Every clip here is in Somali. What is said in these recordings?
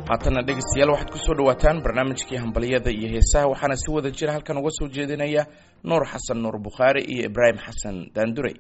haatanna dhegaystayaal waxaad kusoo dhawaataan barnaamijkii hambalyada iyo heesaha waxaana si wada jira halkan uga soo jeedinaya nuur xasan nuur bukhaari iyo ibraahim xasan daandurey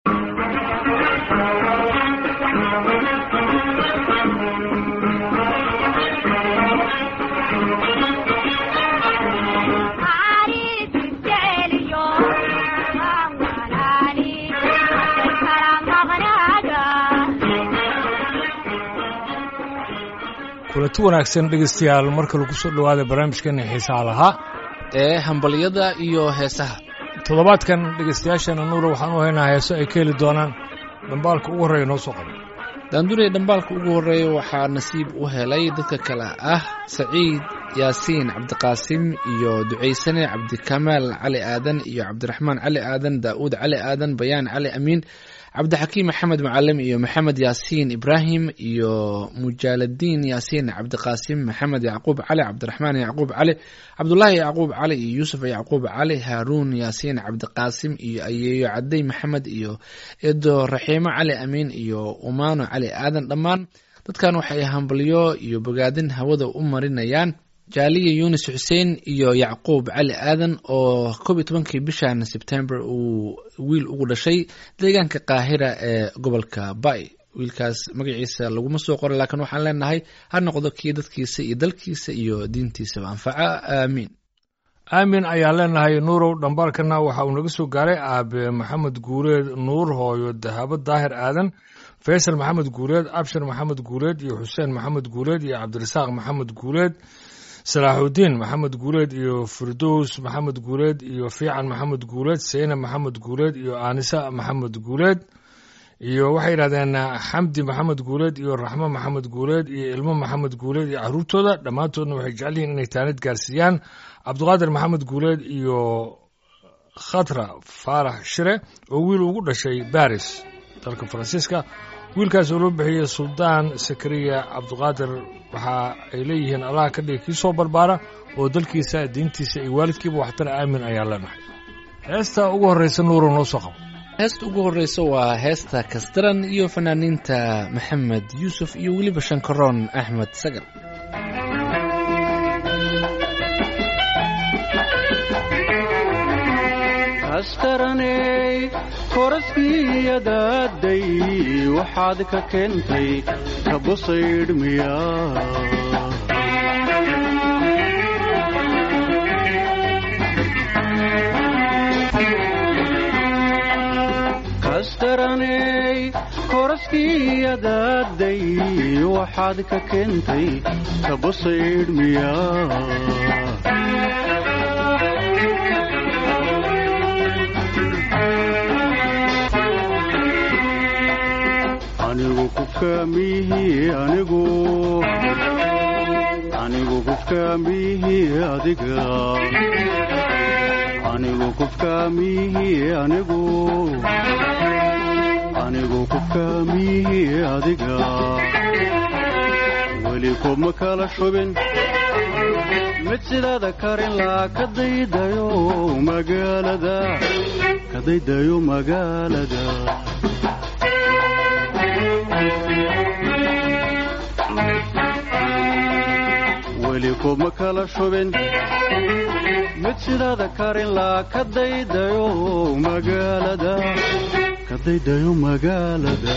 kulanti wanaagsan dhegaystayaal marka lagu soo dhowaada barnaamijkeena xiisaha lahaa ee hambalyada iyo heesaha toddobaadkan dhegaystayaashana nuura waxaan u haynaa heeso ay ka heli doonaan dhambaalka ugu horreeya noo soo qaba daandurey dhambaalka ugu horreeya waxaa nasiib u helay dadka kale ah saciid yaasiin cabdiqaasim iyo ducaysane cabdikamaal cali aadan iyo cabdiraxmaan cali aadan daa'uud cali aadan bayaan cali amiin cabdixakiim maxamed macalim iyo maxamed yaasiin ibraahim iyo mujaaladiin yaasiin cabdiqaasim maxamed yacquub cali cabdiraxmaan yacquub cali cabdulaahi yacquub cali iyo yuusuf yacquub cali haaruun yaasiin cabdiqaasim iyo ayeeyo cadey maxamed iyo edo raxiimo cali amiin iyo umaano cali aadan dhammaan dadkan waxay hambalyo iyo bogaadin hawada u marinayaan jaaliya yunis xuseen iyo yacquub cali aadan oo koob iyo tobankii bishan sebtember uu wiil ugu dhashay deegaanka qaahira ee gobolka bay wiilkaas magaciisa laguma soo qoray laakiin waxaan leenahay ha noqdo kii dadkiisa iyo dalkiisa iyo diintiisaba anfaca aamiin aamin ayaan leenahay nuurow dhambaalkana waxa uu naga soo gaaray aabe maxamed guureed nuur hooyo dahabo daahir aadan faysal maxamed guureed abshir maxamed guureed iyo xuseen maxamed guureed iyo cabdirasaaq maxamed guureed salaaxudiin maxamed guuleed iyo firdows maxamed guuleed iyo fiican maxamed guuleed seyna maxamed guuleed iyo aanisa maxamed guuleed iyo waxay yidhahdeen xamdi maxamed guuleed iyo raxmo maxamed guuleed iyo ilmo maxamed guuleed iyo caruurtooda dhammaantoodna waxay jecel yihiin inay taanid gaarsiiyaan cabdiqaadir maxamed guuleed iyo khatra faarax shire oo wiil ugu dhashay baris dalka faransiiska wiilkaas oo loo bixiyey suldaan sakariya cabdiqaadir waxa ay leeyihiin allaha ka dhigi kii soo barbaara oo dalkiisa diintiisa iyo waalidkiiba waxtara aamin ayaa leenahay heesta ugu horraysa nuuro noo soo qabo heesta ugu horreysa waa heesta kasdaran iyo fanaaniinta maxamed yuusuf iyo weliba shankaroon axmed sagar astaraney koraskiyadaaday waxaad ka keentay kabusaydhmiya kastaraney koraskiyadaaday waxaad ka keentay kabusaydhmiya anigu kufkaamihi anigu anigu kufkaamihi adiga anigu kufkaamihi anigu anigu kufkaamihi adiga weli kuma kala shubin mid sidaada karin laa ka daydayo magaalada ka daydayo magaalada weli kuma kala shubin mid sidaada karin laa ka daydayo magaalada ka daydayo magaalada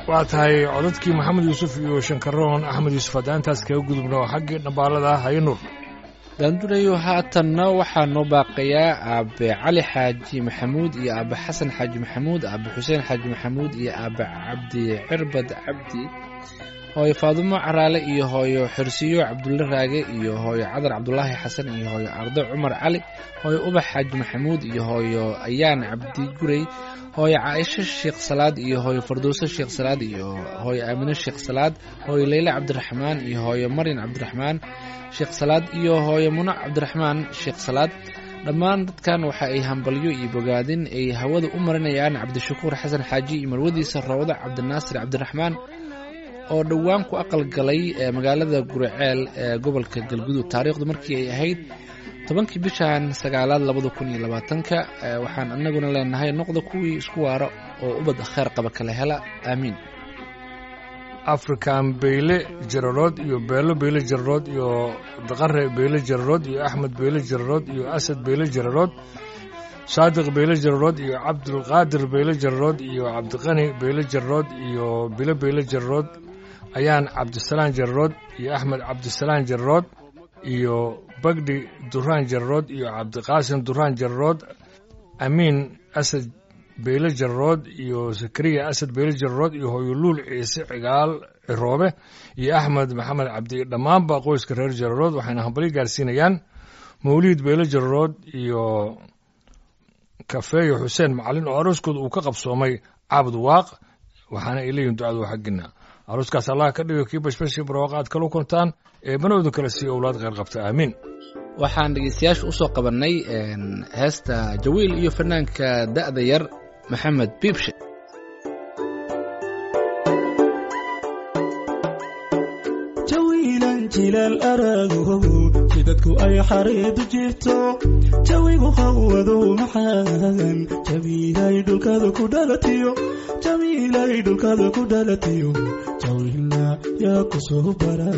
waa tahay codadkii maxamed yuusuf iyo shankaroon axmed yuusuf haddaan intaas kaga gudubno xaggii dhambaalada haye nuur daandurayo haatanna waxaa noo baaqayaa aabe cali xaaji maxamuud iyo aabe xasan xaaji maxamuud aabe xuseen xaaji maxamuud iyo aabe cabdi cirbad cabdi hooyo faadumo caraale iyo hooyo xirsiyo cabdulle raage iyo hooyo cadar cabdulaahi xasan iyo hooyo ardo cumar cali hooyo ubax xaaji maxamuud iyo hooyo ayaan cabdi gurey hooyo caaisho sheekh salaad iyo hooyo fardowso sheekh salaad iyo hooyo aamino sheekh salaad hooyo leyle cabdiraxmaan iyo hooyo maryan cabdiraxmaan sheekh salaad iyo hooyo munac cabdiraxmaan sheekh salaad dhammaan dadkan waxa ay hambalyo iyo bogaadin ay hawada u marinayaan cabdishakuur xasan xaaji iyo marwadiisa roowda cabdinaasir cabdiraxmaan oo dhowaan ku aqal galay ee magaalada guriceel ee gobolka galgudug taariikhdu markii ay ahayd tobankii bishan sagaalaad labada kun iyo labaatanka waxaan anaguna leenahay noqda kuwii isku waara oo ubad kheer qaba kala hela aamiin african beyle jararood iyo beelo beyle jararood iyo daqare beyle jararood iyo axmed beyle jararood iyo asad beyle jararood saadiq beyle jararood iyo cabdulqaadir beyle jararood iyo cabdiqani beyle jararood iyo bilo beyle jararood ayaan cabdisalaan jararood iyo axmed cabdisalaan jararood iyo bagdhi duraan jararood iyo cabdiqaasim duraan jararood amiin asad beyle jararood iyo zakariya asad beyle jararood iyo hooyoluul ciise cigaal ciroobe iyo axmed maxamed cabdi dhammaanba qoyska reer jararood waxayna hambalyo gaarsiinayaan mawliid beyle jararood iyo kafeeyo xuseen macalin oo arooskooda uu ka qabsoomay caabud waaq waxaana ay leeyihin ducadu xaggina arooskaas allah ka dhigo kii bashbashii barwaaqa aad kala kuntaan ee banoodu kale sii owlaad kheyr qabta aamiin waxaan dhegeystayaasha usoo qabannay heesta jawiil iyo fanaanka da'da yar maxamed biibshe jawiilan jilaal araagow jidadku ay xariidu jirto jawigu hawadow maxaan jawiilay dhulkada ku dhalatiyo jawiilay dhulkada ku dhalatiyo jawiilna yaa ku soo bara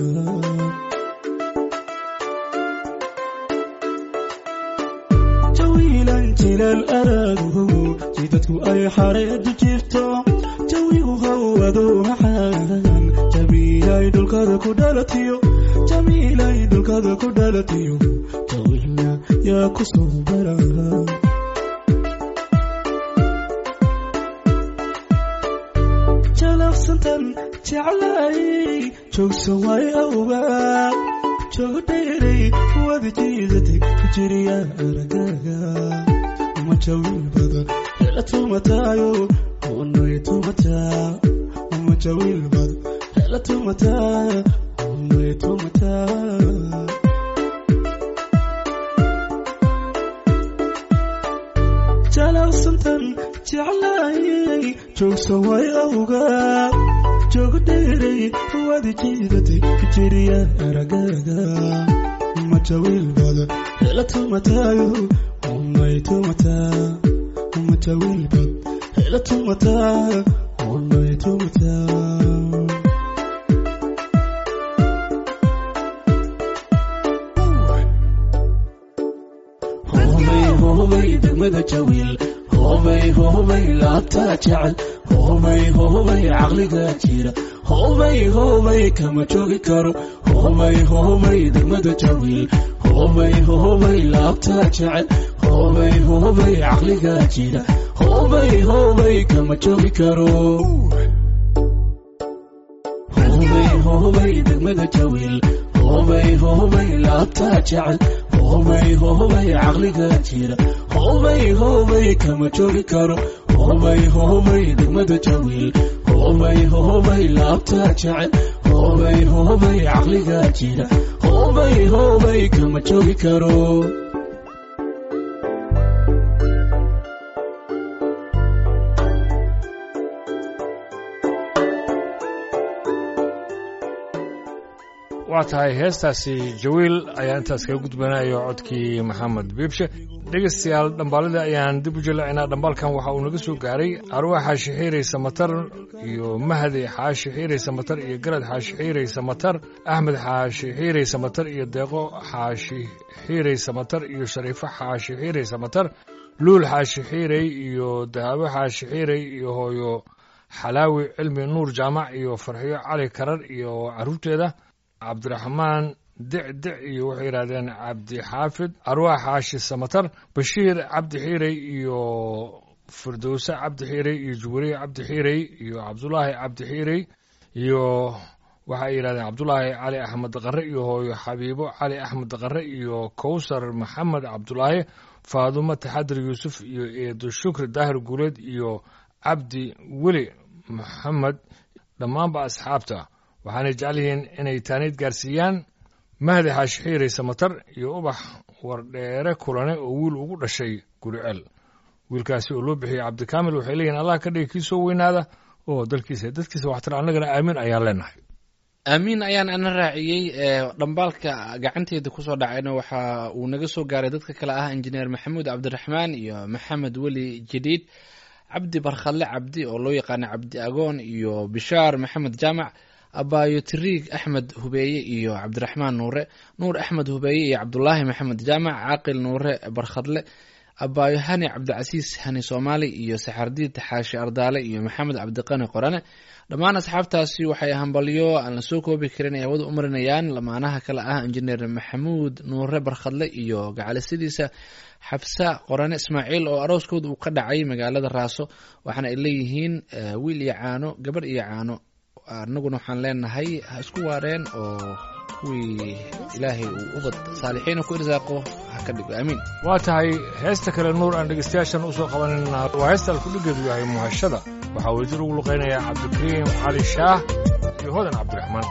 jawiilan jilaal araagow jidadku ay xariidu jirto jawigu hawadow maxaan jawiilay dhulkada ku dhalatiyo jawiilay dhulkada ku dhalatiyo jawiilna yaa ku soo bara jalafsantan jeclay joogsan way awgaa joogdheeray wada jiidatay ku jiriya aragaaga uma jawiil badan hela tumataayo unay tumataa uma jawiil badan hela tumataa unay tumataa jalawsantan jeclaayay joogsan way awgaa joogdheeray wada jiidatay ku jiriya aragaaga uma jawiil badan hela tumataayo unay tumataa uma jawiil badan hela tumataa unay tumataa hobay degmada jawiil hobay hobay laabtaa jecel hobay hobay caqliga jira hobay hobay kama joogi karo hobay hobay degmada jawiil hobay hobay laabtaa jecel hobay hobay caqliga jira hobay hobay kama joogi karo hobay hobay degmada jawiil hobay hobay laabtaa jecel hobay hobay caqliga jira hobay hobay kama joogi karo hobay hobay degmada jawiil hobay hobay laabtaa jecel hobay hobay caqliga jira hobay hobay kama joogi karo waa tahay heestaasi jawiil ayaa intaas kaga gudbanayo codkii maxamed biibshe dhegaystayaal dhambaalada ayaan dib u jalacinaa dhambaalkan waxa uu naga soo gaaray arwaa xaashi xiiraysa matar iyo mahdi xaashi xiiraysa matar iyo garad xaashi xiiraysa matar axmed xaashi xiiraysa matar iyo deeqo xaashi xiiraysa matar iyo shariifo xaashi xiiraysa matar luul xaashi xiiray iyo dahabo xaashi xiiray iyo hooyo xalaawi cilmi nuur jaamac iyo farxiyo cali karar iyo caruurteeda cabdiraxmaan dicdic iyo waxay yidhahdeen cabdixaafid arwaax xaashi samatar bashiir cabdi xiirey iyo firdowse cabdi xiirey iyo juwariye cabdi xiirey iyo cabdulaahi cabdi xiirey iyo waxay yidhahdeen cabdulaahi cali axmed qare iyo hooyo xabiibo cali axmed qare iyo kowsar maxamed cabdulaahi faadumo taxadir yuusuf iyo eedo shukri daahir guuleed iyo cabdi weli maxamed dhammaanba asxaabta waxaanay jecel yihiin inay taaniid gaarsiiyaan mahdi xaashi xiirey samatar iyo ubax wardheere kulane oo wiil ugu dhashay guriceel wiilkaasi oo loo bixiyey cabdikaamil waxay leeyihin allah ka dhigi kii soo weynaada oo dalkiisa dadkiisa waxtar annagana aamin ayaan leenahay aamiin ayaan ana raaciyey ee dhambaalka gacanteeda kusoo dhacayna waxa uu naga soo gaaray dadka kale ah injineer maxamuud cabdiraxmaan iyo maxamed weli jadiid cabdi barkhadle cabdi oo loo yaqaano cabdi agoon iyo bishaar maxamed jaamac abaayo tiriig axmed hubeeye iyo cabdiraxmaan nuure nuur axmed hubeeye iyo cabdulaahi maxamed jaamac caaqil nuure barkhadle abaayo hani cabdicasiis hani soomaali iyo saxardiid xaashi ardaale iyo maxamed cabdiqani qorane dhammaan asxaabtaasi waxay hambalyo aan la soo koobi karin ay hawada u marinayaan lamaanaha kale ah injineer maxamuud nuure barkhadle iyo gacalisidiisa xabsa qorane ismaaciil oo arooskooda uu ka dhacay magaalada raaso waxaana ay leeyihiin wiil iyo caano gabarh iyo caano anaguna waxaan leenahay ha isku waareen oo kuwii ilaahay uu ubad saalixiina ku irsaaqo ha ka dhigo aamiin waa tahay heesta kale nuur aan dhegeystayaashan usoo qabanayna waa heesta alkudhigeedu yahay muhashada waxaa wasiir ugu luqaynayaa cabdikariim cali shaah iyo hodan cabdiraxmaan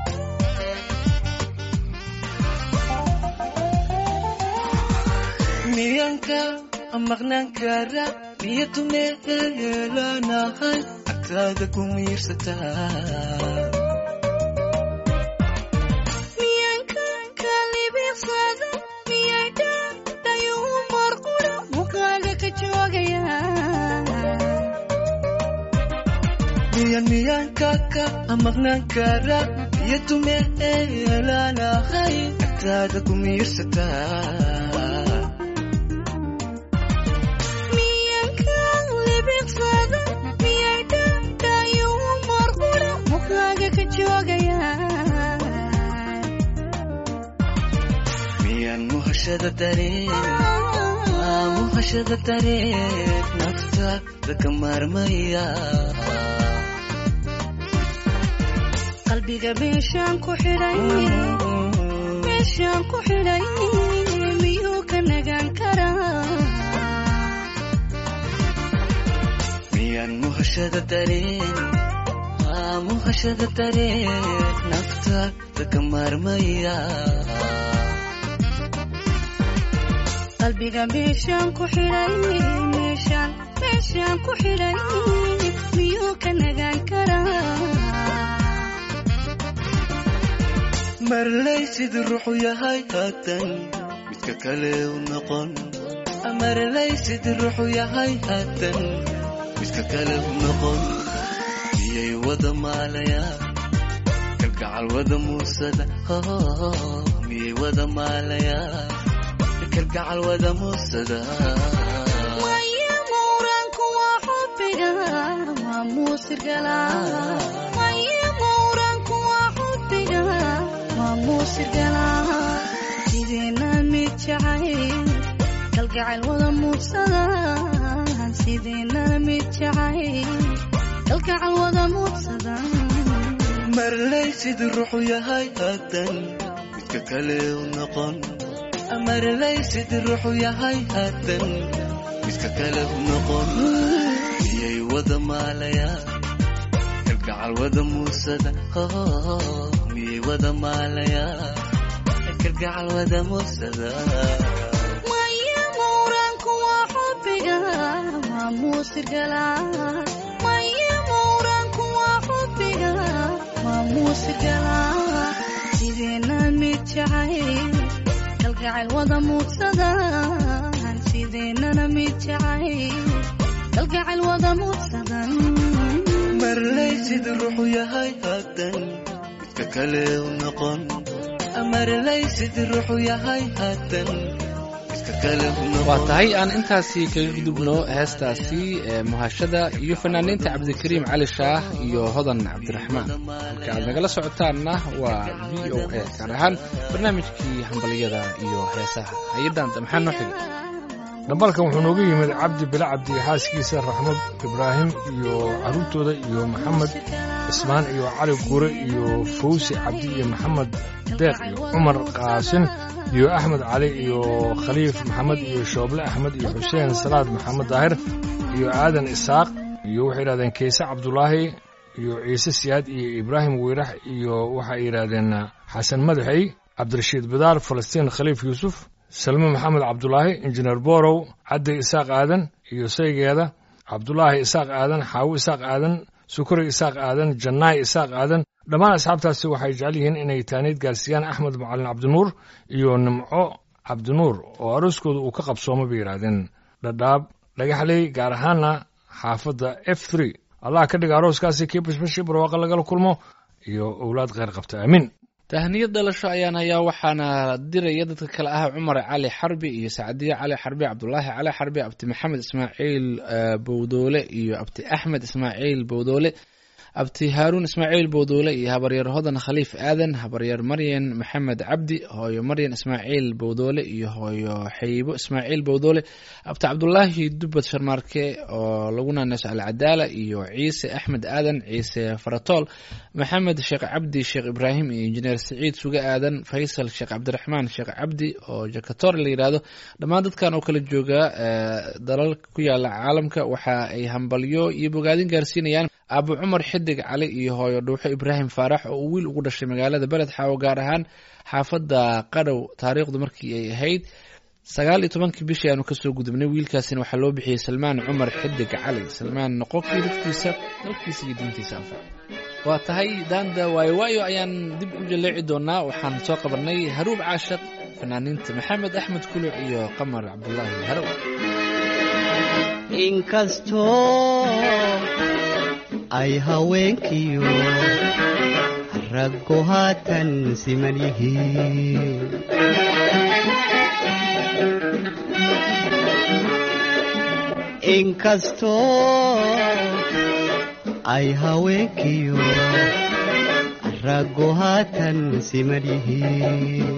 miyanka maqnaan kara niyadu meelanahay agtaada ku miirsataa miyan miyankaka maqnaan kara niyadu meelanahay agtaada ku miirsataa miyan muhashada dareen muhashada dareen naftaada ka maarmaya qalbiga meeshaan ku xidhay meeshaan ku xidhay miyuu ka nagaan karaa miyan muhashada dareen muhashada dareen naftaada ka maarmaya qalbiga meeshaan ku xidhay meeshaan meeshaan ku xidhay miyuu ka nagaan karaa marlay sidii ruuxu yahay haatan midka kale u noqon marlay sidii ruuxu yahay haatan midka kale u noqon miyay wada maalayaan kalgacal wada muusada miyay wada maalayaan kalgacal wada muusada maya mawraanku waa xubbiga waa muusirgala maya mawraanku waa xubbiga waa muusirgala sideena mid jacayl kalgacayl wada muursada sideena mid jacayl kalgacal wada muursada marlay sidii ruuxu yahay haatan midka kale u noqon marlay sidii ruuxu yahay haatan midka kale u noqon miyay wada maalayaan kalgacal wada muusada miyay wada maalayaan kalgacal wada muusada maya mawraanku waa xubbiga waa muusirgala maya mawraanku waa xubbiga waa muusirgala sideena mid jacayl kalgacayl wada muursada sideenana mid jacayl kalgacayl wada muursada marlay sidii ruuxu yahay haatan midka kale u noqon marlay sidii ruuxu yahay haatan midka kale waa tahay aan intaasi kaga gudubno heestaasi ee muhashada iyo fanaaniinta cabdikariim cali shaah iyo hodan cabdiraxmaan halka aad nagala socotaanna waa v o a gaar ahaan barnaamijkii hambaliyada iyo heesaha hayadaanta maxaa noo xigay dhambalkan wuxuu nooga yimid cabdi bila cabdi xaaskiisa raxmad ibraahim iyo carruurtooda iyo maxamed cismaan iyo cali guure iyo fawsi cabdi iyo maxamed deeq iyo cumar qaasin iyo axmed cali iyo khaliif maxamed iyo shooble axmed iyo xuseen salaad maxamed daahir iyo aadan isaaq iyo waxay yidhahdeen keese cabdulaahi iyo ciise siyaad iyo ibraahim weyrax iyo waxay yidhaahdeen xasan madaxey cabdirashiid bidaar falastiin khaliif yuusuf salme maxamed cabdulaahi injineer borow caddi isaaq aadan iyo saygeeda cabdulaahi isaaq aadan xaawo isaaq aadan sukuri isaaq aadan jannaay isaaq aadan dhammaan asxaabtaasi waxay jecel yihiin inay taaniid gaarsiiyaan axmed macalin cabdinuur iyo nimco cabdinuur oo arooskooda uu ka qabsoomo bay yidhaahdeen dhadhaab dhagaxley gaar ahaana xaafadda f three allah ka dhiga arooskaasi kii bashbashii barwaaqa lagala kulmo iyo owlaad kheyr qabta aamiin tahniyad dhalasho ayaan hayaa waxaana diraya dadka kale ah cumar cali xarbi iyo sacdiye cali xarbi cabdulaahi cali xarbi abti maxamed ismaaciil bowdoole iyo abti axmed ismaaciil bowdoole abti haaruun ismaaciil bowdoole iyo habaryar hodan khaliif aadan habaryar maryan maxamed cabdi hooyo maryan ismaaciil bowdoole iyo hooyo xaybo ismaaciil bowdoole abti cabdulaahi dubad sharmaarke oo lagu naaneyso alcadaala iyo ciise axmed aadan ciise faratool maxamed sheekh cabdi sheekh ibraahim iyo injineer siciid suge aadan faysal sheekh cabdiraxmaan sheekh cabdi oo jakator la yidhaahdo dhammaan dadkan oo kala jooga dalal ku yaala caalamka waxa ay hambalyo iyo bogaadin gaarsiinayaan abu cumar xidig cali iyo hooyo dhuuxo ibraahim faarax oo uu wiil ugu dhashay magaalada beled xaawo gaar ahaan xaafadda qadhow taariikhdu markii ay ahayd sagaal iyo tobankii bishii aanu kasoo gudubnay wiilkaasina waxaa loo bixiyey salmaan cumar xidig cali salmaan noqonkii dadkiisa dalkiisa iyo diintiisa anfac waa tahay daanda waayo waayo ayaan dib u jaleeci doonaa waxaan soo qabanay haruub caashaq fanaaniinta maxamed axmed kuluc iyo qamar cabdulaahi harow inkastoo ay haweenkiyo raggu haatan siman yihiin inkastoo ay haweenkiyo raggu haatan siman yihiin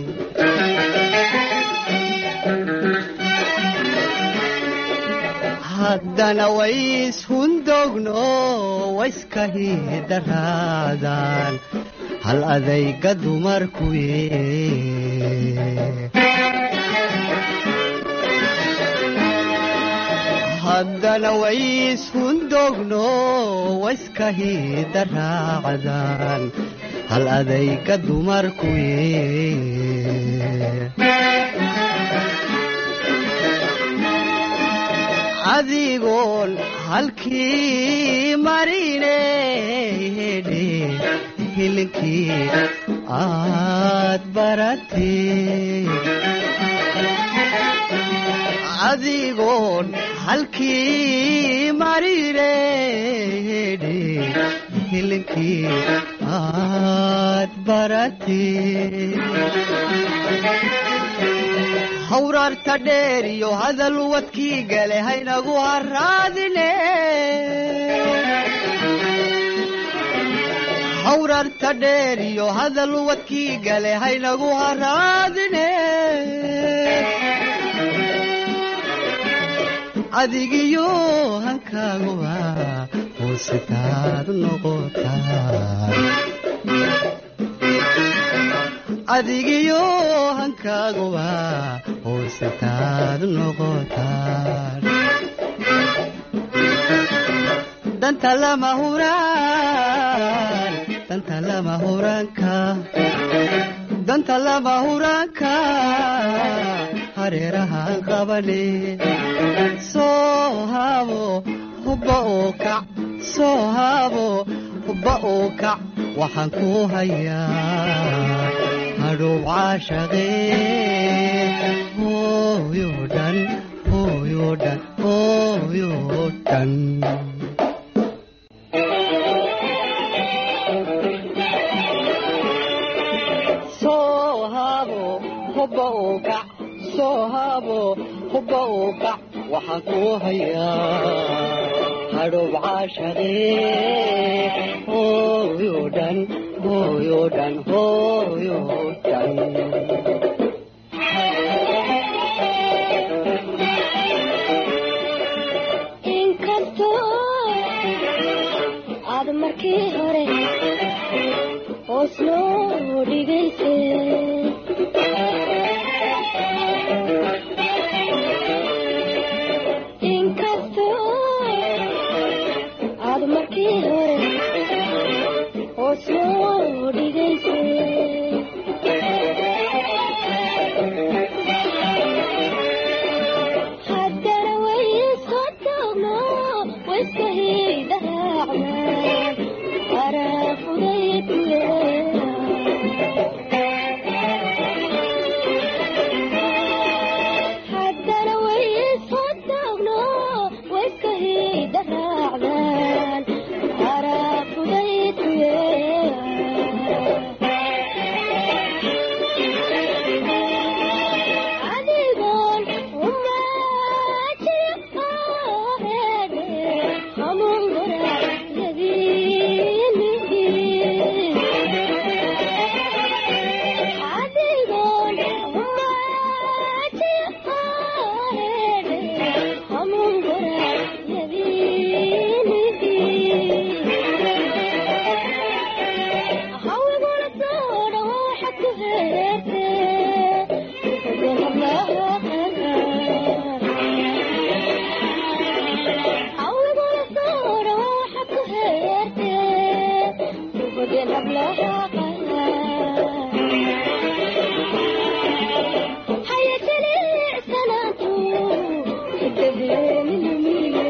haddana wayshundogno wayskahidaraadaan hal adayga dumarkuye haddana wayshundogno wayskahidaraacdaan hal adayga dumarkuye adigoon halkii marine hedhe hilinkii aad baratee adigoon halkii marine hedhe hilinkii aad baratee hawraarta dheer iyo hadal wadkii gale haynagu haraadine hawraarta dheer iyo hadal wadkii gale haynagu haraadine adigiyo hankaaguba hoositaad noqotaa adigiyo hankaaguba hoositaad noqotaan danta lama huraan danta lama huraanka danta lama huraanka hareerahaan qabane soo haabo hubba oo kac soo haabo hubba oo kac waxaan ku hayaa hadhow caashaqee hooyo dhan hooyo dhan hooyo dhan soo haabo hubba oo kac soo haabo hubba uu kac waxaan kuu hayaa hadhoob caashaqee hooyo dhan hooyo dhan hooyo dhan inkastoo aad markii hore hoos noo dhigaysay inkastoo aad markii hore hoos noo dhigaysay haddana way iska taagno way iska hiidhaacnaan araafudaykuye haddana way iska taagno way iska hiidhaacnaan araafudaykuye adigoon umaajiqaahede hamungura yadiini adigoon umaajiqaahede hamungura yadiini hawiguna soo dhawo waxaad ku heerte hawiguna soo dhawo waxaad ku heerte ubadeen hablahaaqaya haya jilicsanaantu hidaheeninumile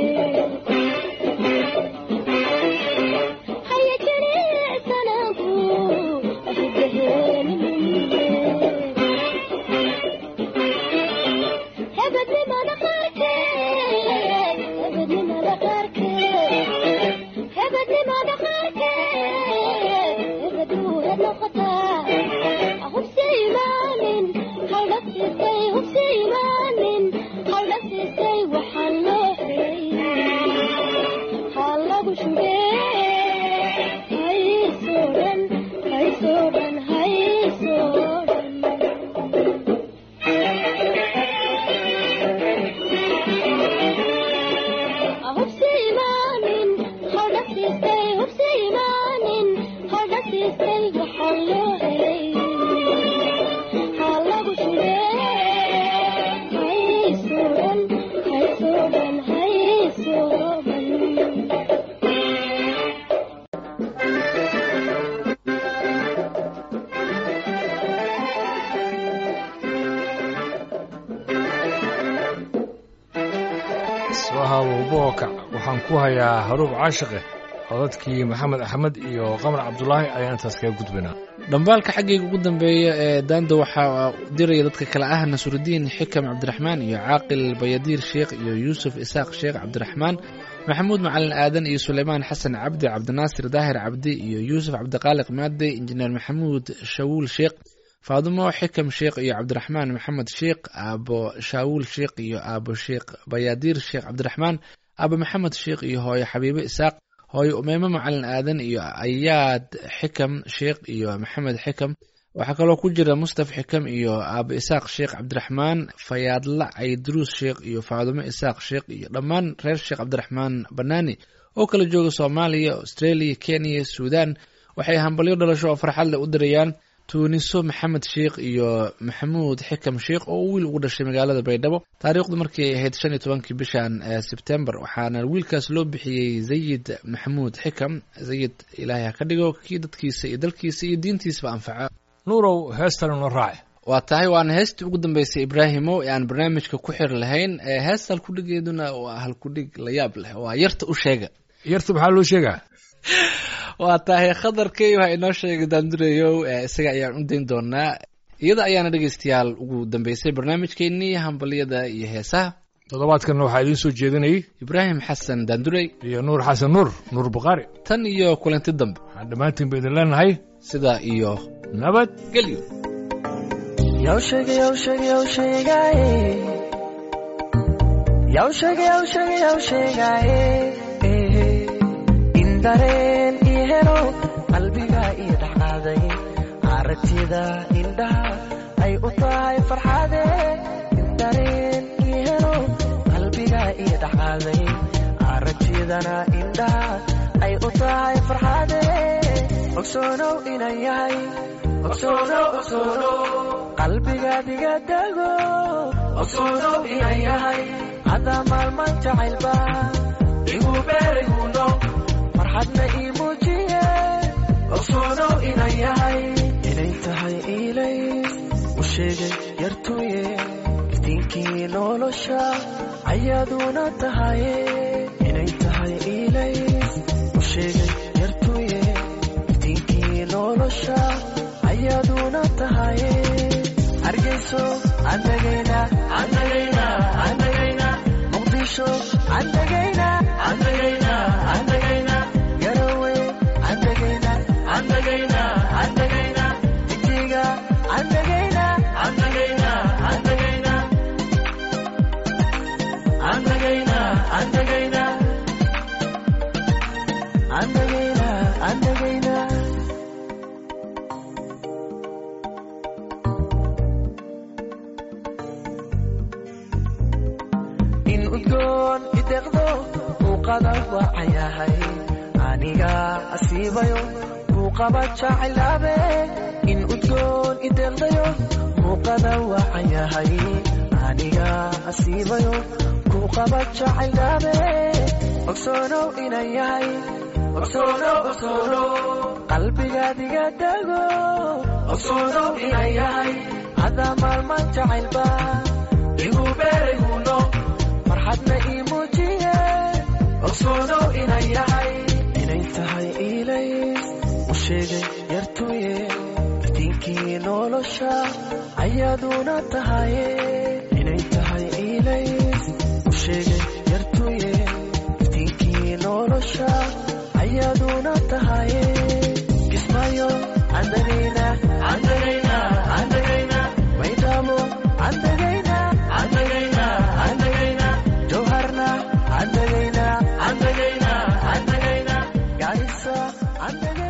haya jilicsanaanku hidaheeninumile hebednimada qaarkeed hebednimada qaarkeed hebednimada qaarkeed hebeduu heb noqotaa hubsi imaanin haldhasiisay hubsi imaanin haldhasiisay waxaa loo helay ha lagu shugee haysoo dhan haysoo dhan haysoo dhan hubsi imaanin haldhasiisay hubsi imaanin haldhasiisay waxaa loo helay ha lagu shugee haysoo dhan haysoo dhan haysoo dhan isbahabow bookac waxaan ku hayaa haruub caashiqe codadkii maxamed axmed iyo qamar cabdulaahi ayaan intaas kaga gudbaynaa dhambaalka xaggayga ugu dambeeya ee daanda waxaa diraya dadka kale ah nasurudiin xikam cabdiraxmaan iyo caaqil bayadiir sheekh iyo yuusuf isaaq sheekh cabdiraxmaan maxamuud macalin aadan iyo suleymaan xasan cabdi cabdinaasir daahir cabdi iyo yuusuf cabdiqaaliq maade injineer maxamuud shawuul sheekh faadumo xikam sheekh iyo cabdiraxmaan maxamed sheekh aabo shaawuul sheekh iyo aabo sheekh bayaadiir sheekh cabdiraxmaan aabo maxamed sheekh iyo hooyo xabiibo isaaq hooyo umeymo macalin aadan iyo ayaad xikam sheekh iyo maxamed xikam waxaa kaloo ku jira mustaf xikam iyo aabo isaaq sheekh cabdiraxmaan fayaadla cayduruus sheekh iyo faadumo isaaq sheekh iyo dhammaan reer sheekh cabdiraxmaan banaani oo kala jooga soomaaliya australia kenya suudan waxay hambalyo dhalasho oo farxad leh u dirayaan tuuniso maxamed sheekh iyo maxamuud xikam sheekh oo wiil ugu dhashay magaalada baydhabo taariikhdu markii ay ahayd shan iyo tobankii bishan ee sebtembar waxaana wiilkaas loo bixiyey zayid maxamuud xikam zayid ilaahay ha ka dhigo kii dadkiisa iyo dalkiisa iyo diintiisaba anfaca nuurow heestana noo raaci waa tahay waana heestii ugu dambeysay ibraahimo ee aan barnaamijka ku xir lahayn ee heesta halkudhigeeduna waa halkudhig la yaab leh waa yarta u sheega yarta maxaa loo sheegaa waa tahay khadarkay waxaa inoo sheegay daandureyow ee isaga ayaan u dayn doonaa iyada ayaana dhegeystayaal ugu dambeysay barnaamijkeenii hambalyada iyo heesaha toddobaadkanna waxaa idiin soo jeedinayay ibraahim xasan daandurey iyo nuur xasan nuur nuur bukhaari tan iyo kulanti dambe waxaan dhammaantiin ba idin leenahay sidaa iyo nabad gelyo Yaw sheega yaw sheega yaw sheegaaye Yaw sheega yaw sheega yaw sheegaaye In dareen ii helo qalbiga ii dhexqaaday aragtida indhaha ay u tahay farxade In dareen ii helo qalbiga ii dhexqaaday aragtidana indhaha ay u tahay farxade ogsoonow inan yahay ogsoonow ogsoonow qalbigaad iga dago ogsoonow inan yahay haddaa maalman jacaylba igu beerayguno farxadna ii muujiye ogsoonow inan yahay inay tahay iilay u sheegay yartuye iftiinkii nolosha ayaaduna tahaye inay tahay iilay u sheegay yartuye iftiinkii nolosha ayaaduna tahaye hargeyso andagayna andagayna andagayna muqdisho andagayna andagayna andagayna garowe andagayna andagayna andagayna jigjiga andagayna andagayna andagayna andagayna andagayna andagayna andagayna in udgoon ideqdo muuqada waacayahay aniga asiibayo muuqaba jacaylabe in udgoon ideqdayo muuqada waacayahay aniga asiibayo kuuqaba jacaylabe ogsoonow inan yahay ogsoonow ogsoonow qalbigaad iga dago ogsoonow inan yahay haddaa maalman jacaylba igu beerayguno farxadna ii muujiye ogsoonow inan yahay inay tahay iilay u sheegay yartuye iftiinkii nolosha ayaaduna tahaye inay tahay iilay u sheegay yartuye iftiinkii nolosha ayaaduna tahaye kismayo andagayna andagayna andagayna maydhaamo andagayna andagayna andagayna jawharna andagayna andagayna andagayna gaarisa andagayna